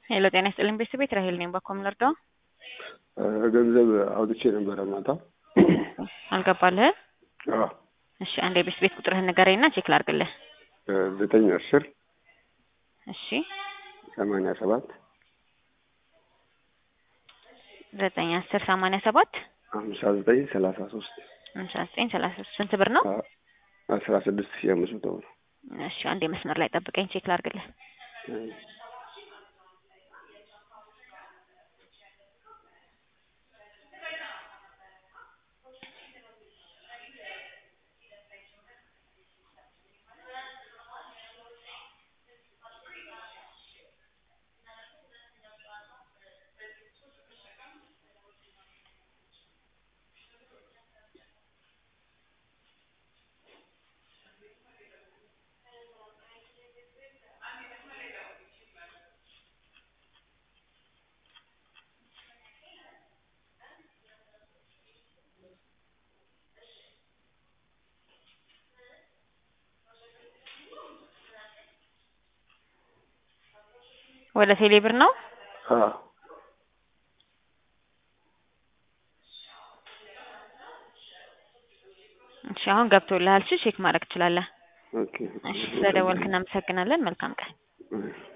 ሄሎ ጤና ይስጥልኝ ቤተሰቤት ራሄል ነኝ። በኮም ልርዳው? ገንዘብ አውጥቼ ነበረ ማታ። አልገባልህ? አዎ እሺ አንድ የቤት ቤት ቁጥርህን ንገረኝና ቼክ ላድርግልህ። ዘጠኝ አስር እሺ ሰማንያ ሰባት ዘጠኝ አስር ሰማንያ ሰባት ሀምሳ ዘጠኝ ሰላሳ ሶስት ሃምሳ ዘጠኝ ሰላሳ ሶስት ስንት ብር ነው? አስራ ስድስት ሺህ አምስት መቶ ብር። እሺ አንድ መስመር ላይ ጠብቀኝ ቼክ ላድርግልህ። ወደ ቴሌ ብር ነው? አዎ እሺ አሁን ገብቶልሃል። እሺ ቼክ ማድረግ ትችላለህ። ኦኬ እሺ ስለደወልክ እናመሰግናለን። መልካም ቀን። እሺ